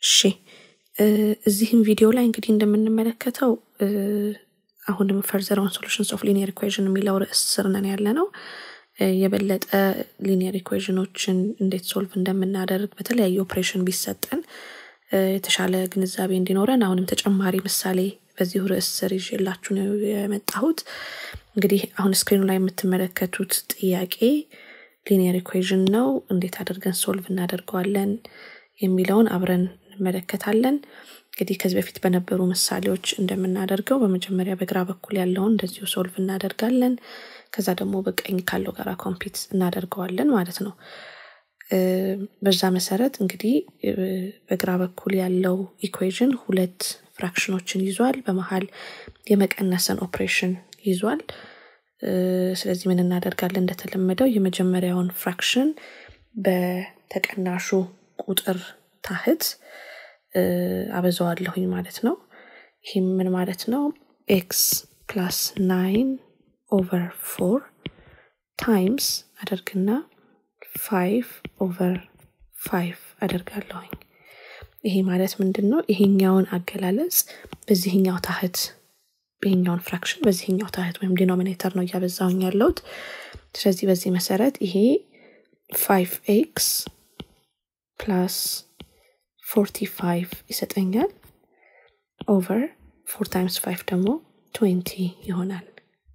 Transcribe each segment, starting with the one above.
እሺ እዚህም ቪዲዮ ላይ እንግዲህ እንደምንመለከተው አሁንም ፈርዘር ኦን ሶሉሽንስ ኦፍ ሊኒየር ኢኩዌዥን የሚለው ርዕስ ስር ነን ያለ ነው። የበለጠ ሊኒየር ኢኩዌዥኖችን እንዴት ሶልቭ እንደምናደርግ በተለያዩ ኦፕሬሽን ቢሰጠን የተሻለ ግንዛቤ እንዲኖረን አሁንም ተጨማሪ ምሳሌ በዚሁ ርዕስ ስር ይዤላችሁ ነው የመጣሁት። እንግዲህ አሁን ስክሪኑ ላይ የምትመለከቱት ጥያቄ ሊኒየር ኢኩዌዥን ነው። እንዴት አድርገን ሶልቭ እናደርገዋለን የሚለውን አብረን እንመለከታለን። እንግዲህ ከዚህ በፊት በነበሩ ምሳሌዎች እንደምናደርገው በመጀመሪያ በግራ በኩል ያለውን እንደዚሁ ሶልቭ እናደርጋለን። ከዛ ደግሞ በቀኝ ካለው ጋር ኮምፒት እናደርገዋለን ማለት ነው። በዛ መሰረት እንግዲህ በግራ በኩል ያለው ኢኩዌዥን ሁለት ፍራክሽኖችን ይዟል። በመሀል የመቀነስን ኦፕሬሽን ይዟል። ስለዚህ ምን እናደርጋለን? እንደተለመደው የመጀመሪያውን ፍራክሽን በተቀናሹ ቁጥር ታህት አበዛዋለሁኝ ማለት ነው። ይህም ምን ማለት ነው? ኤክስ ፕላስ ናይን ኦቨር ፎር ታይምስ አደርግና ፋይቭ ኦቨር ፋይቭ አደርጋለሁኝ። ይሄ ማለት ምንድን ነው? ይሄኛውን አገላለጽ በዚህኛው ታህት ይሄኛውን ፍራክሽን በዚህኛው ታህት ወይም ዲኖሚኔተር ነው እያበዛውኝ ያለሁት። ስለዚህ በዚህ መሰረት ይሄ ፋይቭ ኤክስ ፕላስ ፎርቲ ፋይቭ ይሰጠኛል። ኦቨር ፎር ታይምስ ፋይቭ ደግሞ ትዌንቲ ይሆናል።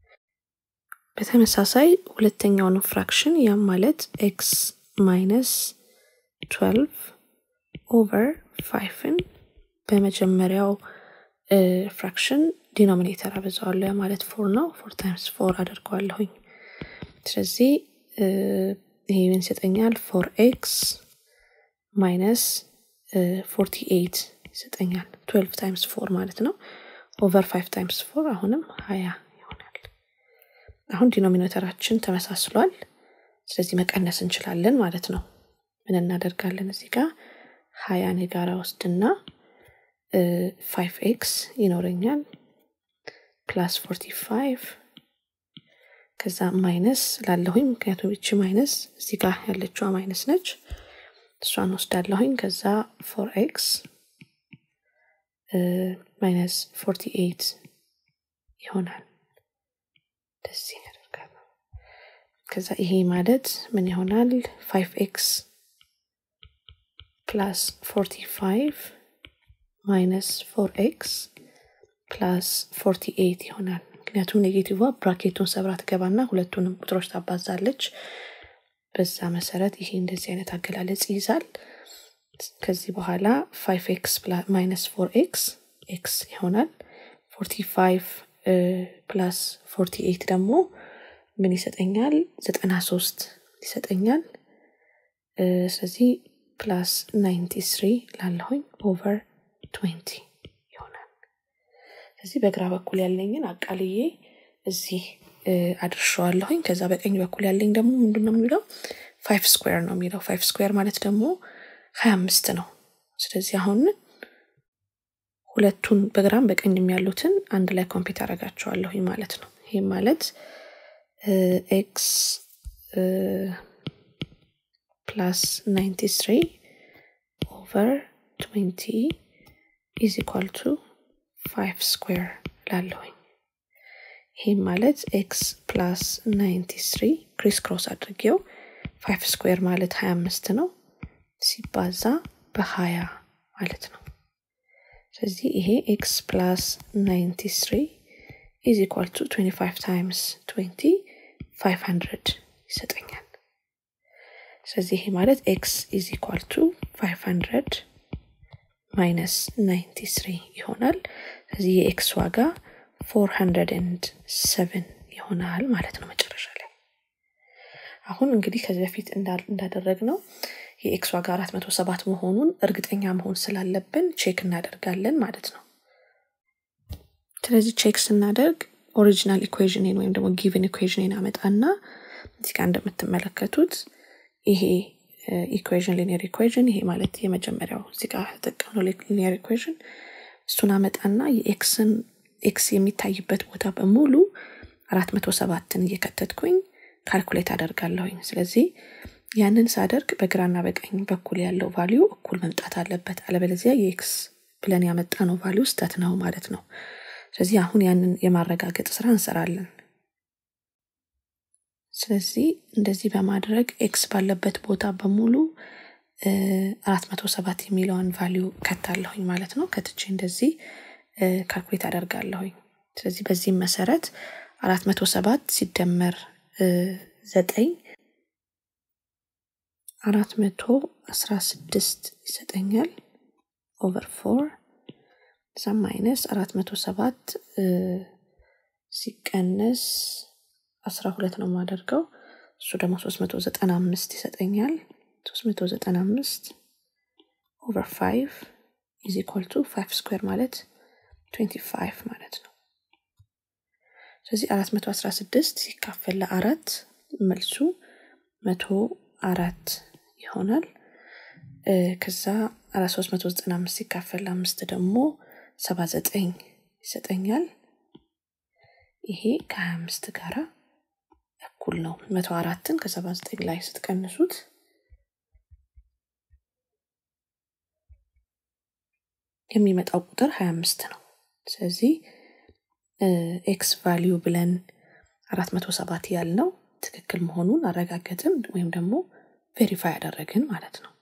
በተመሳሳይ ሁለተኛውን ፍራክሽን ያም ማለት ኤክስ ማይነስ ትዌልቭ ኦቨር ፋይቭን በመጀመሪያው ፍራክሽን ዲኖሚኔተር አበዛዋለሁ። ያ ማለት ፎር ነው። ፎር ታይምስ ፎር አደርገዋለሁኝ። ስለዚህ ይሄ ምን ይሰጠኛል? ፎር ኤክስ ማይነስ ፎርቲ ኤይት ይሰጠኛል። ትዌልቭ ታይምስ ፎር ማለት ነው። ኦቨር ፋይቭ ታይምስ ፎር አሁንም ሀያ ይሆናል። አሁን ዲኖሚኔተራችን ተመሳስሏል። ስለዚህ መቀነስ እንችላለን ማለት ነው። ምን እናደርጋለን? እዚህ ጋር ሀያን የጋራ ወስድና ፋይቭ ኤክስ ይኖረኛል ፕላስ ፎርቲ ፋይቭ ከዛ ማይነስ ላለሁኝ ምክንያቱም ይቺ ማይነስ እዚህ ጋር ያለችዋ ማይነስ ነች። እሷን ወስዳለሁኝ። ከዛ ፎር ኤክስ ማይነስ ፎርቲ ኤይት ይሆናል። እንደዚህ ያደርጋለሁ። ከዛ ይሄ ማለት ምን ይሆናል? ፋይቭ ኤክስ ፕላስ ፎርቲ ፋይቭ ማይነስ ፎር ኤክስ ፕላስ ፎርቲ ኤይት ይሆናል። ምክንያቱም ኔጌቲቭ ብራኬቱን ሰብራ ትገባና ሁለቱንም ቁጥሮች ታባዛለች። በዛ መሰረት ይሄ እንደዚህ አይነት አገላለጽ ይይዛል። ከዚህ በኋላ ፋይቭ ኤክስ ማይነስ ፎር ኤክስ ኤክስ ይሆናል። ፎርቲ ፋይቭ ፕላስ ፎርቲ ኤይት ደግሞ ምን ይሰጠኛል? ዘጠና ሶስት ይሰጠኛል። ስለዚህ ፕላስ ናይንቲ ስሪ ላለሁኝ ኦቨር ትዌንቲ ይሆናል። ስለዚህ በግራ በኩል ያለኝን አቃልዬ እዚህ አድርሸዋለሁኝ። ከዛ በቀኝ በኩል ያለኝ ደግሞ ምንድን ነው የሚለው ፋይቭ ስኩዌር ነው የሚለው። ፋይቭ ስኩዌር ማለት ደግሞ ሀያ አምስት ነው። ስለዚህ አሁን ሁለቱን በግራም በቀኝም ያሉትን አንድ ላይ ኮምፒት አደርጋቸዋለሁኝ ማለት ነው። ይህም ማለት ኤክስ ፕላስ ናይንቲ ስሪ ኦቨር ትዌንቲ ኢዝ ኢኳል ቱ ፋይቭ ስኩዌር ላለሁኝ ይህም ማለት ኤክስ ፕላስ ናይንቲ ስሪ ክሪስ ክሮስ አድርጌው ፋይቭ ስኩዌር ማለት ሀያ አምስት ነው ሲባዛ በሀያ ማለት ነው። ስለዚህ ይሄ ኤክስ ፕላስ ናይንቲ ስሪ ኢዝ ኢኳል ቱ ትዌንቲ ፋይቭ ታይምስ ትዌንቲ ፋይቭ ሀንድረድ ይሰጠኛል። ስለዚህ ይሄ ማለት ኤክስ ኢዝ ኢኳል ቱ ፋይቭ ሀንድረድ ማይነስ ናይንቲ ስሪ ይሆናል። ስለዚህ የኤክስ ዋጋ ፎር ሀንድረድ ኤንድ ሰቨን ይሆናል ማለት ነው መጨረሻ ላይ። አሁን እንግዲህ ከዚህ በፊት እንዳደረግ ነው የኤክስ ዋጋ አራት መቶ ሰባት መሆኑን እርግጠኛ መሆን ስላለብን ቼክ እናደርጋለን ማለት ነው። ስለዚህ ቼክ ስናደርግ ኦሪጂናል ኢኩዌዥንን ወይም ደግሞ ጊቭን ኢኩዌዥንን አመጣና እዚህ ጋር እንደምትመለከቱት ይሄ ኢኩዌዥን ሊኒየር ኢኩዌዥን ይሄ ማለት የመጀመሪያው እዚህ ጋር ተጠቀምነው ሊኒየር ኢኩዌዥን እሱን አመጣና የኤክስን ኤክስ የሚታይበት ቦታ በሙሉ አራት መቶ ሰባትን እየከተትኩኝ ካልኩሌት አደርጋለሁኝ። ስለዚህ ያንን ሳደርግ በግራና በቀኝ በኩል ያለው ቫሊዩ እኩል መምጣት አለበት። አለበለዚያ የኤክስ ብለን ያመጣ ነው ቫሊዩ ስተት ነው ማለት ነው። ስለዚህ አሁን ያንን የማረጋገጥ ስራ እንሰራለን። ስለዚህ እንደዚህ በማድረግ ኤክስ ባለበት ቦታ በሙሉ አራት መቶ ሰባት የሚለውን ቫሊዩ ከታለሁኝ ማለት ነው። ከትቼ እንደዚህ ካልኩሌት አደርጋለሁኝ። ስለዚህ በዚህም መሰረት አራት መቶ ሰባት ሲደመር ዘጠኝ አራት መቶ አስራ ስድስት ይሰጠኛል ኦቨር ፎር ዛ ማይነስ አራት መቶ ሰባት ሲቀነስ አስራ ሁለት ነው የማደርገው እሱ ደግሞ ሶስት መቶ ዘጠና አምስት ይሰጠኛል ሶስት መቶ ዘጠና አምስት ኦቨር ፋይቭ ኢዝ ኢኳል ቱ ፋይቭ ስኩዌር ማለት ትዌንቲ ፋይቭ ማለት ነው ስለዚህ አራት መቶ አስራ ስድስት ሲካፈል ለአራት መልሱ መቶ አራት ይሆናል ከዛ አራት ሶስት መቶ ዘጠና አምስት ሲካፈል ለአምስት ደግሞ ሰባ ዘጠኝ ይሰጠኛል ይሄ ከሀያ አምስት ጋራ እኩል ነው መቶ አራትን ከሰባ ዘጠኝ ላይ ስትቀንሱት የሚመጣው ቁጥር ሀያ አምስት ነው ስለዚህ ኤክስ ቫሊዩ ብለን አራት መቶ ሰባት ያልነው ትክክል መሆኑን አረጋገጥን ወይም ደግሞ ቬሪፋይ ያደረግን ማለት ነው